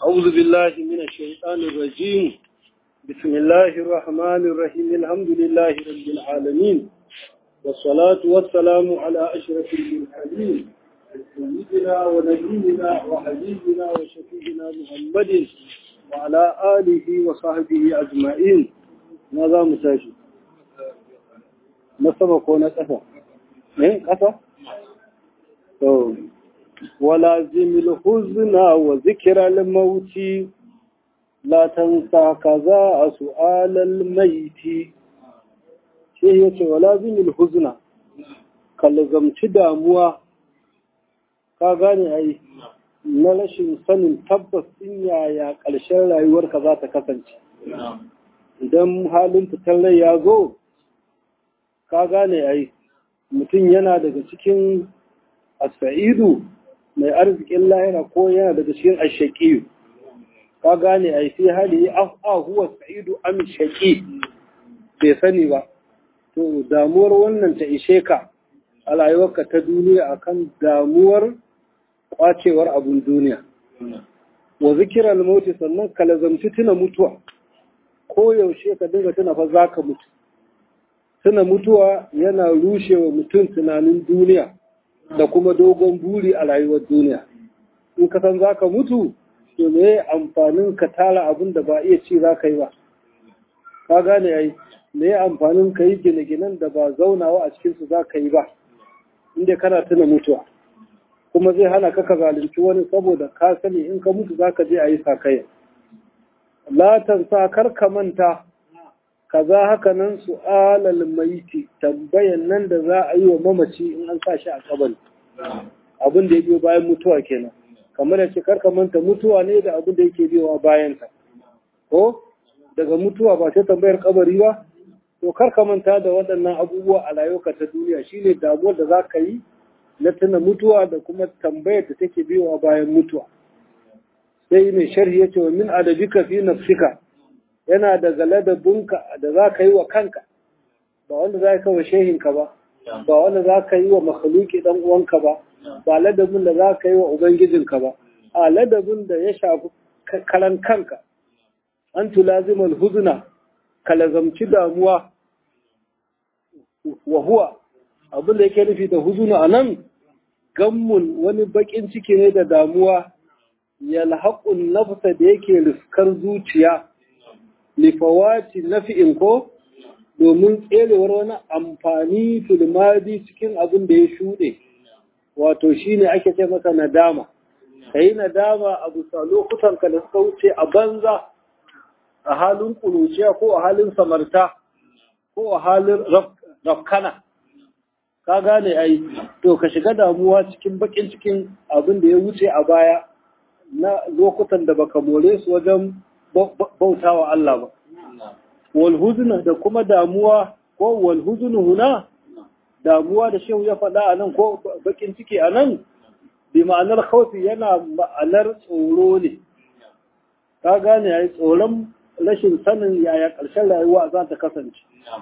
أعوذ بالله من الشيطان الرجيم بسم الله الرحمن الرحيم الحمد لله رب العالمين والصلاة والسلام على أشرف المرسلين سيدنا ونبينا وحبيبنا وشفيعنا محمد وعلى آله وصحبه أجمعين ماذا مساجد نسمى كون قفا من قفا ولازم الحزن وذكر الموت لا تنسى كذا سؤال الميت sai ya ce wala zinil huzna ka lazamci damuwa ka gane ai na rashin sanin tabbas din yaya ƙarshen rayuwarka za ta kasance idan halin fitar rai ya zo ka gane ai mutum yana daga cikin asfa'idu mai arzikin lahira ko yana daga cikin ashaƙiyu ka gane ai sai hali a huwa sa'idu am shaqi bai sani ba to damuwar wannan ta ishe ka a rayuwarka ta duniya akan damuwar kwacewar abun duniya wa zikirar mauti sannan ka lazamci tuna mutuwa ko yaushe ka dinga tuna fa za ka mutu tuna mutuwa yana rushe wa mutum tunanin duniya da kuma dogon buri a rayuwar duniya in ka san za ka mutu to me amfanin ka tara abin da ba iya ci za ka yi ba ka gane ai me ya amfanin ka yi gine-ginen da ba zaunawa a cikinsu za ka yi ba inda kana tuna mutuwa kuma zai hana ka ka zalunci wani saboda ka sani in ka mutu za ka je a yi sakaya latan sa kar ka manta kaza haka nan su alal maiti tambayan nan da za a yi wa mamaci in an sa shi a kabari abin da ya biyo bayan mutuwa kenan kamar da ce kar ka manta mutuwa ne da abin da yake biyowa bayan ta ko daga mutuwa ba sai tambayar kabari ba to kar ka manta da waɗannan abubuwa a rayuwarka ta duniya shine damuwar da za ka yi na tuna mutuwa da kuma tambayar da take biyowa bayan mutuwa sai mai sharhi ya ce wa min adabika fi nafsika yana daga ladabinka da za ka yi wa kanka ba wanda za ka wa shehinka ba ba wanda za ka yi wa makhluki dan uwanka ba ba ladabin da za ka yi wa ubangijinka ba a ladabin da ya shafi karan kanka an tulazimal huzna ka lazamci damuwa wa huwa abin da yake nufi da huzuna a nan gammun wani bakin ciki ne da damuwa yalhaqun nafsa da yake riskar zuciya lifawati nafi'in ko domin tserewar wani amfani filmadi cikin abin da ya shuɗe wato shine ake ce masa nadama kai nadama a bisa lokutan ka da suka wuce a banza a halin ƙuruciya ko a halin samarta ko a halin rafkana ka gane ai to ka shiga damuwa cikin bakin cikin abin da ya wuce a baya na lokutan da baka more su wajen bautawa Allah ba wal huzna da kuma damuwa ko wal huznu huna damuwa da shehu ya faɗa a nan ko bakin ciki a nan bi ma'anar khawfi yana ma'anar tsoro ne ka gane ai tsoron rashin sanin yaya ƙarshen rayuwa za ta kasance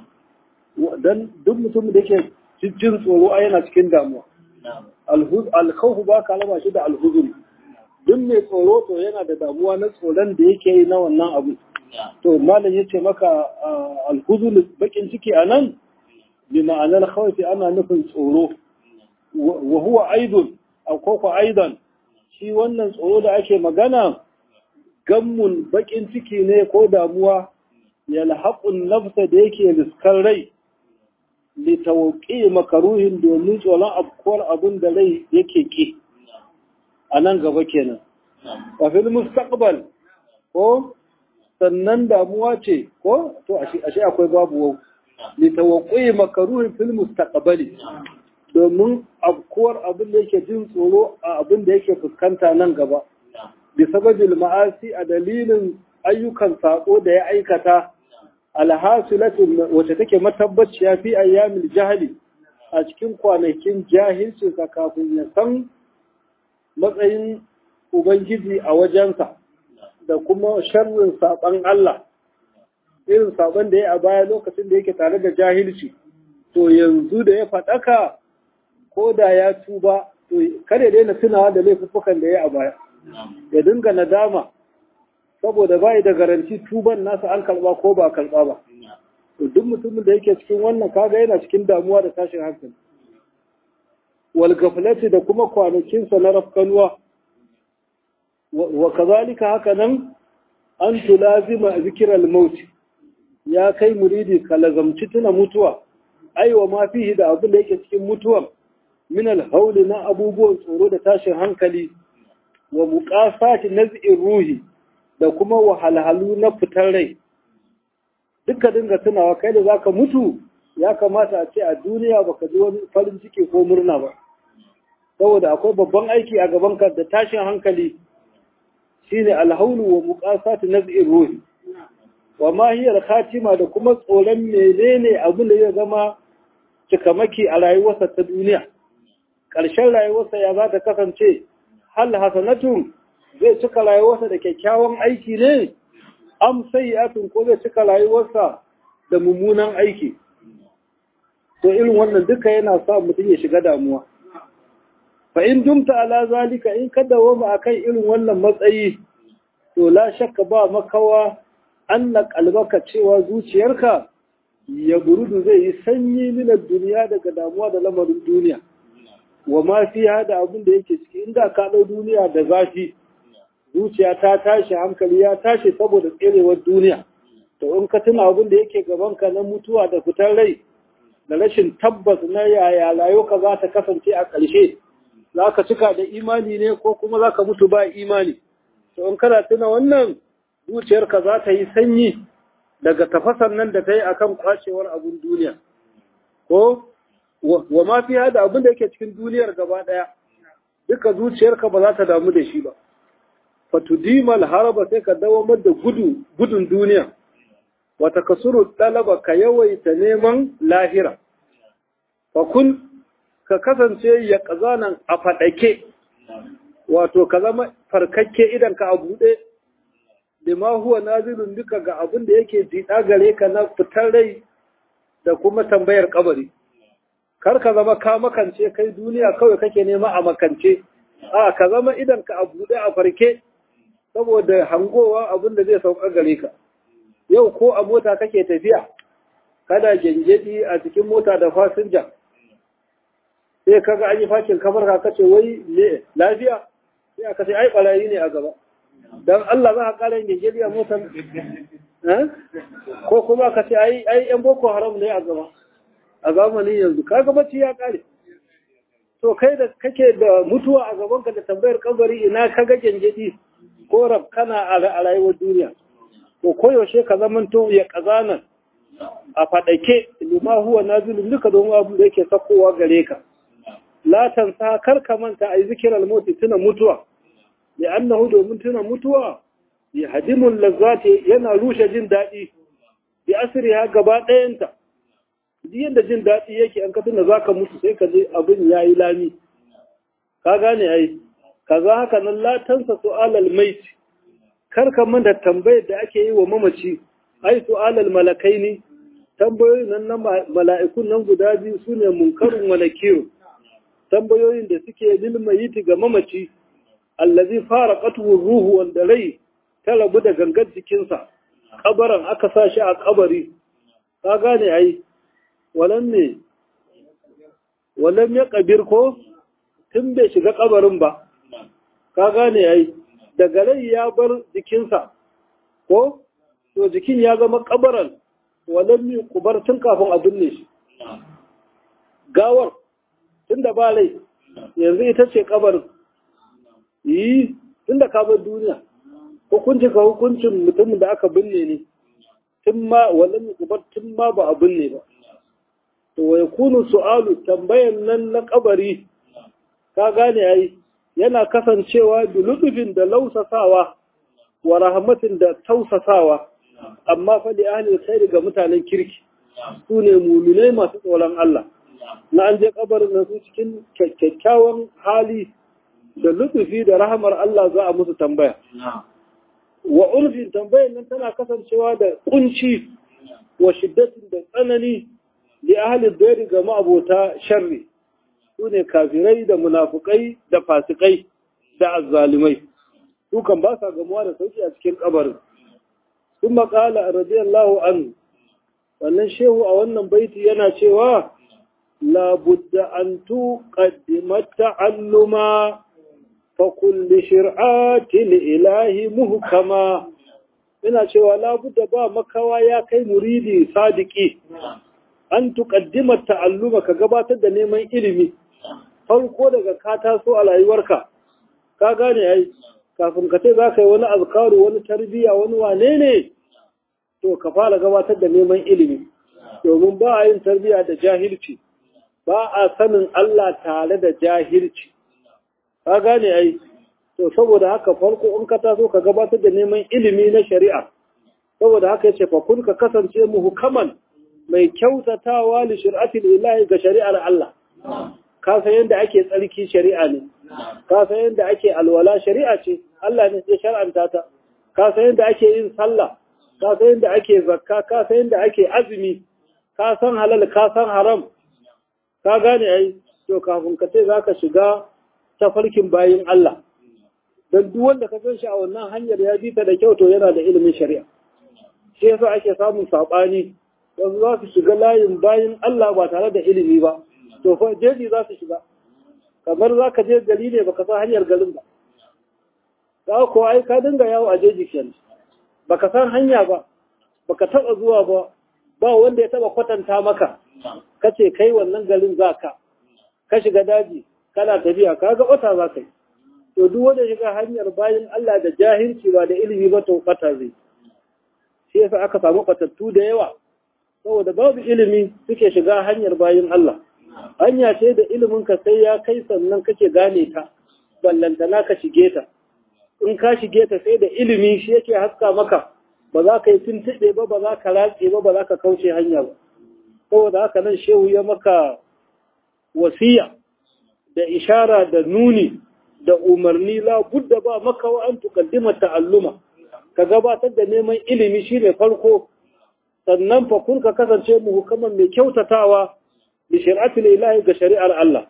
don duk mutum da ke jin tsoro a yana cikin damuwa alkhawfu ba ka lama shi da alhuzun duk mai tsoro to yana da damuwa na tsoron da yake yi na wannan abu to malam ya ce maka alhuzun bakin ciki a nan bi ma'anar khawfi ana nufin tsoro wa huwa aidun ko aidan shi wannan tsoro da ake magana gammun bakin ciki ne ko damuwa yalhaqun nafsa da yake riskar rai li tawqi makaruhin domin tsoron afkuwar abin da rai yake ki a nan gaba kenan wa fil mustaqbal ko sannan damuwa ce ko to ashe akwai babu wau li tawqi makaruhin fil mustaqbali domin afkuwar abin da yake jin tsoro a abin da yake fuskanta nan gaba bisababil ma'asi a dalilin ayyukan sako da ya aikata alhasilatun wacce take matabbaciya fi ayyamil jahili a cikin kwanakin jahilcin sa kafin ya san matsayin ubangiji a wajensa da kuma sharrin saban Allah irin saban da ya a baya lokacin da yake tare da jahilci to yanzu da ya faɗaka ko da ya tuba to kada ya daina tunawa da laifuffukan da ya a baya ya dinga nadama saboda bai da garanti tuban nasa an karba ko ba karba ba to duk mutumin da yake cikin wannan kaga yana cikin damuwa da tashin hankali wal gaflati da kuma kwanakinsa na rafkanuwa wa kazalika haka nan an tulazima zikral maut ya kai muridi ka lazamci tuna mutuwa aiwa ma fihi da abin da yake cikin mutuwan min alhauli na abubuwan tsoro da tashin hankali wa muqasati naz'ir ruhi da kuma wahalhalu na fitar rai duka dinga tunawa kai da zaka mutu ya kamata a ce a duniya baka ji wani farin ciki ko murna ba saboda akwai babban aiki a gaban ka da tashin hankali shine alhaulu wa muqasati naz'ir ruhi wa ma hiya khatima da kuma tsoron menene abin da ya zama cikamaki a rayuwarsa ta duniya ƙarshen rayuwarsa ya za ta kasance hal hasanatun zai cika rayuwarsa da kyakkyawan aiki ne am sayyi'atun ko zai cika rayuwarsa da mummunan aiki to irin wannan duka yana sa mutum ya shiga damuwa fa in dumta ala zalika in ka dawoma akan irin wannan matsayi to la shakka ba makawa anna qalbaka cewa zuciyarka ya burudu zai yi sanyi minar duniya daga damuwa da lamarin duniya wa ma fi hada abin da yake ciki inda ka ɗau duniya da zafi zuciya ta tashi hankali ya tashi saboda tserewar duniya to in ka tuna abin da yake gabanka na mutuwa da fitar rai da rashin tabbas na yaya layuka za ta kasance a ƙarshe za ka cika da imani ne ko kuma za ka mutu ba imani to in kana tuna wannan zuciyarka za ta yi sanyi daga tafasan nan da ta yi akan kwacewar abin duniya ko wa ma fi hada abin da yake cikin duniyar gaba ɗaya duka zuciyarka ba za ta damu da shi ba fatudimal haraba sai ka dawamar da gudu gudun duniya wata kasuru ɗalaba ka yawaita neman lahira fa kun ka kasance ya ƙazanan a faɗake wato ka zama farkakke idan ka a buɗe lima huwa nazilun duka ga abin da yake jiɗa gare ka na fitar rai da kuma tambayar kabari kar ka zama ka makance kai duniya kawai kake nema a makance a ka zama idan ka a buɗe a farke saboda hangowa abin da zai sauka gare ka yau ko a mota kake tafiya kada gengedi a cikin mota da fasinja sai kaga an yi fakin kamar ka kace wai ne lafiya sai aka ce ai barayi ne a gaba dan Allah za ka kara yin gengedi a motar ko kuma ka ce ai ai yan boko haram ne a gaba a zamanin yanzu kaga bacci ya kare to kai da kake da mutuwa a gaban ka da tambayar kabari ina kaga gengedi ko rab kana a rayuwar duniya to koyaushe ka zamanto ya kazana a faɗake lima huwa nazilun duka don abu da yake sakowa gare ka la tansa kar ka manta ai zikiral mauti tuna mutuwa ya annahu domin tuna mutuwa ya hadimul lazzati yana rushe jin daɗi bi asriha gaba ɗayanta duk yadda jin daɗi yake an ka tuna zaka mutu sai ka je abin yayi lami ka gane ai kaza haka nan la tansa su'alal mait kar ka manta tambayar da ake yi wa mamaci ai su'alal malakaini tambayoyin nan na mala'ikun nan guda biyu sune munkarun wa nakiru tambayoyin da suke lil mayiti ga mamaci allazi faraqatu ruhu wanda rai ta rabu da gangar jikinsa kabaran aka sa shi a kabari ka gane ai walan ne walan ya kabir ko tun bai shiga kabarin ba ka gane ai daga rai ya bar jikinsa ko to jikin ya zama kabaran walan mi kubar tun kafin a binne shi gawar tun da ba rai yanzu ita ce kabarin yi tun da ka bar duniya hukunci ka hukuncin mutumin da aka binne ne tun ma walan mi kubar tun ma ba a binne ba to wa yakunu su'alu tambayan nan na kabari ka gane ai yana kasancewa bi lutufin da lausasawa wa rahmatin da tausasawa amma fa li ahli khairi ga mutanen kirki su ne muminai masu tsoron Allah na an je kabarin nan su cikin kyakkyawan hali da lutufi da rahamar Allah za a musu tambaya wa ulfin tambayan nan tana kasancewa da kunci wa shiddatin da tsanani li ahli dayri ga ma'abota sharri su ne kafirai da munafukai da fasikai da azzalimai dukan ba sa gamuwa da sauki a cikin kabarin sun maƙala radiyallahu anhu wannan shehu a wannan baiti yana cewa labudda an tuqaddima ta'alluma fa kulli shir'atil ilahi muhkama ina cewa labudda ba makawa ya kai muridi sadiki an tuqaddima ta'alluma ka gabatar da neman ilimi farko daga ka taso a rayuwarka ka gane ai kafin ka ce za ka yi wani azkaru wani tarbiyya wani wane ne to ka fara gabatar da neman ilimi domin ba a yin tarbiyya da jahilci ba a sanin Allah tare da jahilci ka gane ai to saboda haka farko in ka taso ka gabatar da neman ilimi na shari'a saboda haka yace fa kun ka kasance muhkaman mai kyautatawa li shir'atil ilahi ga shari'ar Allah ka san yadda ake tsarki shari'a ne ka san yadda ake alwala shari'a ce Allah ne ya shar'anta ta ka san yadda ake yin sallah ka san yadda ake zakka ka san yadda ake azumi ka san halal ka san haram ka gane ai to kafin ka ce zaka shiga tafarkin bayin Allah dan duk wanda ka san shi a wannan hanyar ya bi ta da kyau to yana da ilimin shari'a shi yasa ake samun sabani wasu za su shiga layin bayin Allah ba tare da ilimi ba to fa jeji za su shiga kamar za ka je gari ne baka san hanyar garin ba za ko ai ka dinga yawo a jeji kenan baka san hanya ba baka taba zuwa ba ba wanda ya taba kwatanta maka kace kai wannan garin zaka ka shiga daji kana tafiya kaga wata za ka yi to duk wanda shiga hanyar bayin Allah da jahilci ba da ilimi ba to kwata zai shi yasa aka samu kwatattu da yawa saboda babu ilimi suke shiga hanyar bayin Allah hanya ce da ilimin ka sai ya kai sannan kake gane ta ballantana ka shige ta in ka shige ta sai da ilimi shi yake haska maka ba za ka yi tuntuɓe ba ba za ka ratse ba ba za ka kauce hanya ba saboda haka nan shehu ya maka wasiya da ishara da nuni da umarni la budda ba maka wa an tukaddima ta'alluma ka gabatar da neman ilimi shine farko sannan fa kun ka kasance mu hukaman mai kyautatawa bi shari'atul ilahi ga shari'ar Allah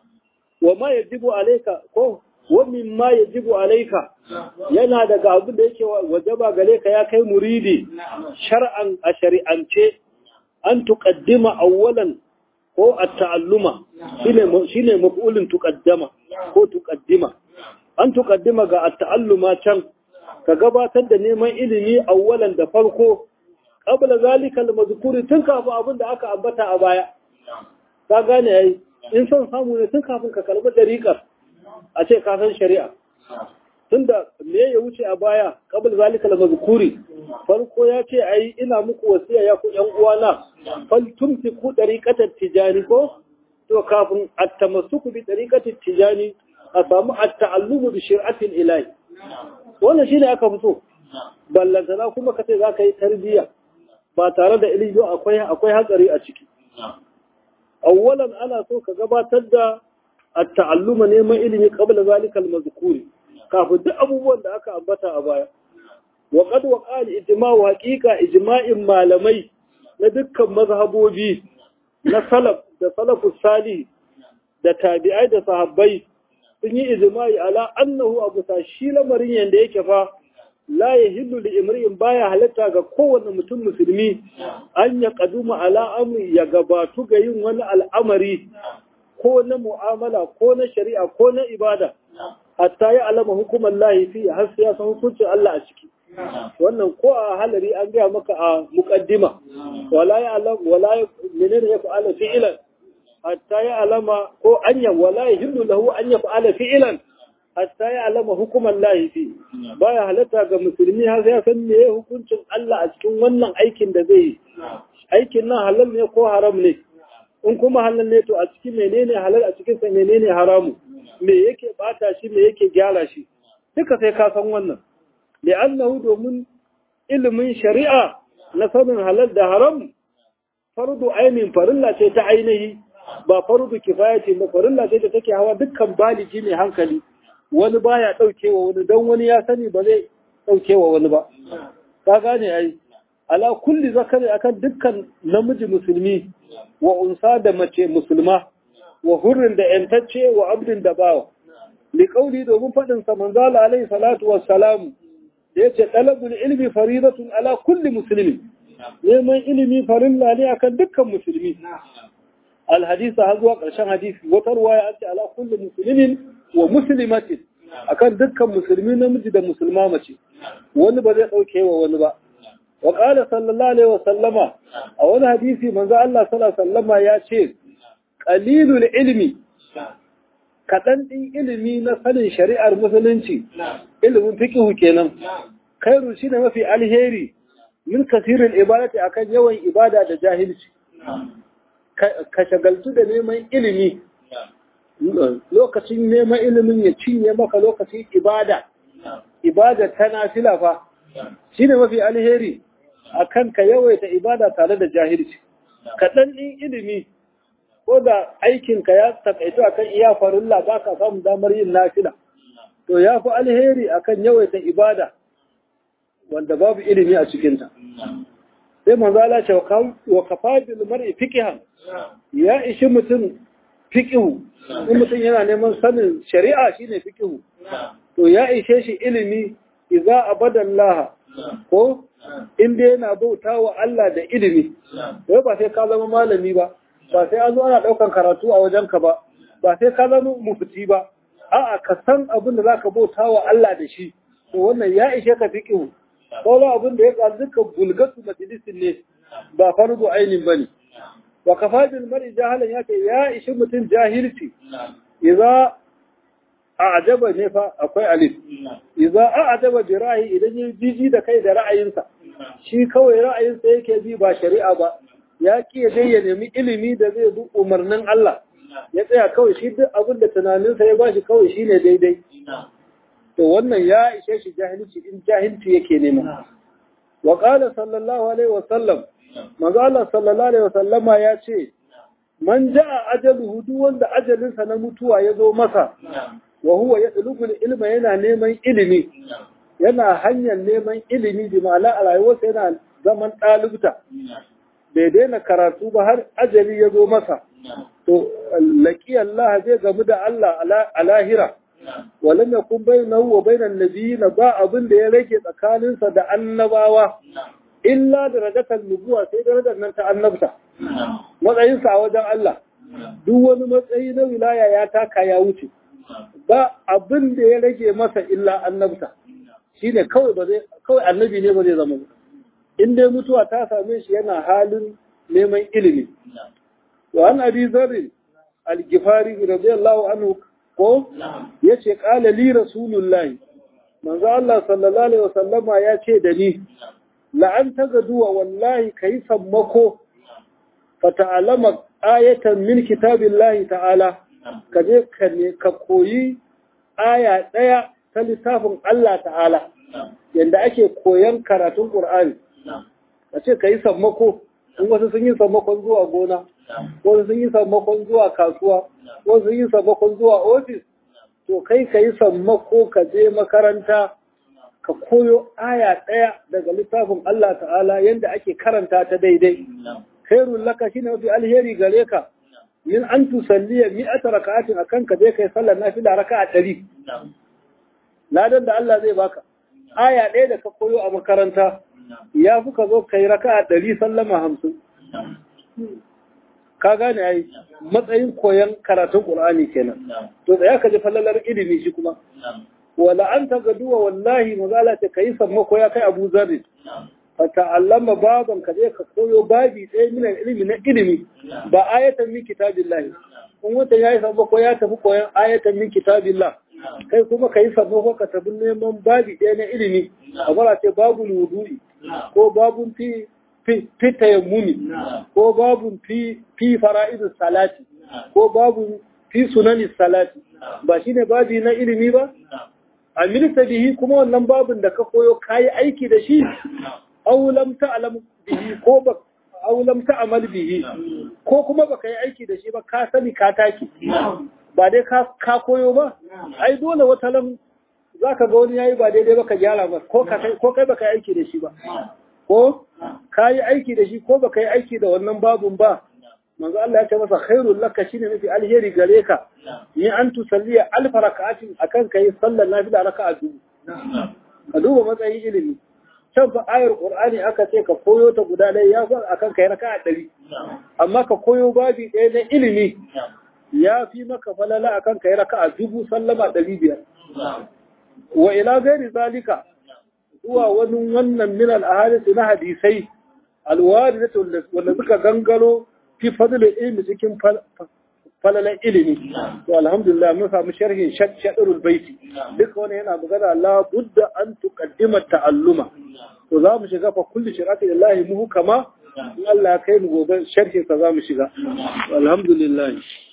wa ma yajibu alayka ko wa mimma yajibu alayka yana daga abin da yake wajaba gare ka ya kai muridi shar'an a shari'ance an tuqaddima awwalan ko at-ta'alluma shine shine maf'ulun tuqaddama ko tuqaddima an tuqaddima ga at-ta'alluma can ka gabatar da neman ilimi awwalan da farko qabla zalika al-mazkuri tun kafin abin da aka ambata a baya ka gane yayi in son samu ne tun kafin ka karbi dariƙar a ce ka san shari'a tunda me ya wuce a baya qabla zalika al-mazkuri farko ya ce ai ina muku wasiya ya ku yan uwana fal tumsiku dariqatat tijani ko to kafin at-tamassuku bi dariqatit tijani a samu at-ta'allumu bi shir'atil ilahi wannan shine aka fito ballantana kuma kace za ka yi tarbiyya ba tare da ilimi akwai akwai hatsari a ciki awwalan ana so ka gabatar da at-ta'alluma neman ilimi qabla zalika al-mazkuri kafin duk abubuwan da aka ambata a baya wa qad waqa al-ijma'u haqiqa ijma'in malamai na dukkan mazhabobi na salaf da salafus salih da tabi'ai da sahabbai sun yi ijma'i ala annahu abu ta shi lamarin yanda yake fa la yahillu li imri'in baya halatta ga kowanne mutum musulmi an ya kaduma ala amri ya gabatu ga yin wani al'amari ko na mu'amala ko na shari'a ko na ibada hatta ya alama hukumar lahi fi har sai ya san hukuncin Allah a ciki wannan ko a halari an gaya maka a muqaddima wala ya alam wala menene ya fa'ala fi'lan hatta ya alama ko anya wala yahillu lahu an yaf'ala fi'lan hatta ya alama hukumar lahi fi baya halatta ga musulmi har sai ya san me hukuncin Allah a cikin wannan aikin da zai yi aikin nan halal ne ko haram ne in kuma halal ne to a cikin menene halal a cikin sa menene haramu me yake bata shi me yake gyara shi duka sai ka san wannan li'annahu domin ilimin shari'a na sanin halal da haram fardu ainin farilla ce ta ainihi ba fardu kifaya ce ba farilla ce da take hawa dukkan baliji mai hankali wani baya daukewa wani dan wani ya sani ba zai daukewa wani ba ka gane ai ala kulli zakari akan dukkan namiji musulmi wa unsa da mace musulma wa hurrin da yantacce wa abdin da bawa liqauli domin fadin sa manzo alaihi salatu wassalamu da yace talabul ilmi faridatun ala kulli muslimin neman ilimi farilla ne akan dukkan musulmi alhadisa har zuwa ƙarshen hadisi wata ruwaya an ce ala kulli muslimin wa muslimatin akan dukkan musulmi namiji da musulma mace wani ba zai dauke wa wani ba wa qala sallallahu alaihi wasallama a wani hadisi manzo Allah sallallahu alaihi wasallama ya ce qalilul ilmi kaɗan ɗin ilimi na sanin shari'ar musulunci ilimin fikihu kenan khairu shi ne mafi alheri min kasirin ibadati akan yawan ibada da jahilci ka shagaltu da neman ilimi lokacin neman ilimin ya cinye maka lokacin ibada ibada ta nafila fa shi ne mafi alheri akan ka yawaita ibada tare da jahilci kaɗan ɗin ilimi ko da aikinka ya takaito akan iya farilla ba ka samun damar yin nafila to ya fi alheri akan yawaita ibada wanda babu ilimi a cikinta sai manzo Allah ce wa kafa bil mar'i fiqhan ya ishi mutum fiqhu in mutum yana neman sanin shari'a shine fiqhu to ya ishe shi ilimi idza abadallaha ko inda yana bautawa Allah da ilimi wai ba sai ka zama malami ba ba sai an zo ana ɗaukan karatu a wajenka ba ba sai ka zama mufti ba a'a ka san abin da zaka bauta wa Allah da shi to wannan ya ishe ka fiqhu sauran abin da ya ka duka bulgatu majalisin ne ba fardu ainin bane wa kafadil mar'i jahalan yake ya ishi mutum jahilci idza a'jaba ne fa akwai alif idza a'jaba bi ra'yi idan ya jiji da kai da ra'ayinsa shi kawai ra'ayinsa yake bi ba shari'a ba ya ƙi dai ya nemi ilimi da zai bi umarnin Allah ya tsaya kawai shi duk abin da tunaninsa ya bashi kawai shine daidai to wannan ya ishe shi jahilci in jahilci yake nema wa qala sallallahu alaihi wa sallam manzo Allah sallallahu alaihi wa sallama ya ce man jaa ajaluhu duk wanda ajalinsa na mutuwa ya zo masa wa huwa yatlubu ilma yana neman ilimi yana hanyar neman ilimi bi ma'ana a rayuwarsa yana zaman ɗalibta bai daina karatu ba har ajali ya zo masa to laƙi Allah zai gamu da Allah a lahira walam yakun bainahu wa bainan nabiyina ba abin da ya rage tsakaninsa da annabawa illa darajatan nubuwa sai darajar nan ta annabta matsayinsa a wajen Allah duk wani matsayi na wilaya ya taka ya wuce ba abin da ya rage masa illa annabta shine kawai ba zai kawai annabi ne ba zai zama in dai mutuwa ta same shi yana halin neman ilimi wa an abi zarri al-gifari radiyallahu anhu ko yace qala li rasulullahi manzo Allah sallallahu alaihi wasallama ya ce da ni la an tagaduwa wallahi kai sammako fa ta'alama ayatan min kitabillahi ta'ala ka je ka koyi aya daya ta littafin Allah ta'ala yanda ake koyan karatun Qur'ani a ce ka yi sammako in wasu sun yi sammakon zuwa gona wasu sun yi sammakon zuwa kasuwa wasu sun yi sammakon zuwa ofis to kai ka yi sammako ka je makaranta ka koyo aya ɗaya daga littafin Allah ta'ala yadda ake karanta ta daidai khairul laka shine mafi alheri gare ka min an tusalliya mi'ata raka'atin akan ka je kai sallar nafila raka'a ɗari ladan da Allah zai baka aya ɗaya da ka koyo a makaranta ya fi ka zo ka yi raka a ɗari sallama hamsin. Ka gane ya yi matsayin koyon karatun ƙul'ani kenan. To tsaya ka ji fallalar ilimi shi kuma. Wala an ta gaduwa wallahi mazala ce ka yi sammako ya kai abu zarri. Ka ta'allama baban ka je ka koyo babi ɗaya minan ilimi na ilimi ba ayatan min kitabillahi. In wata ya yi sammako ya tafi koyon ayatan min kitabillah. Kai kuma ka yi sammako ka tafi neman babi ɗaya na ilimi. Kamar ce babu wudu'i. ko babun fi fi tayammumi ko babun fi fi fara'idus salati ko babun fi sunani salati ba shine babi na ilimi ba amilta bihi kuma wannan babun da ka koyo kayi aiki da shi aw lam ta'lam bihi ko ba aw lam ta'mal bihi ko kuma baka yi aiki da shi ba ka sani ka taki ba dai ka ka koyo ba ai dole wata lam za ka ga wani yayi ba daidai ba ka gyara ba ko kai baka yi aiki da shi ba ko ka yi aiki da shi ko baka yi aiki da wannan babun ba manzo Allah ya ce masa khairul laka shine mafi alheri gare ka ni an tusalliya alf raka'atin akan kai sallar nafila raka'a dubu ka duba matsayin ilimi can fa ayar qur'ani aka ce ka koyo ta guda ɗaya ya fa akan kai raka'a ɗari amma ka koyo babi ɗaya na ilimi ya fi maka falala akan kai raka'a dubu sallama ɗari biyar wa ila gairi zalika zuwa wani wannan min al na hadisai alwaridatu wanda suka gangaro fi fadlil ilmi cikin falalan ilimi to alhamdulillah mun samu sharhin shadrul baiti duka wani yana magana la budda an tuqaddima ta'alluma to za mu shiga fa kullu shirati lillahi muhu kama in Allah ya kai mu gobe sharhin sa za mu shiga alhamdulillah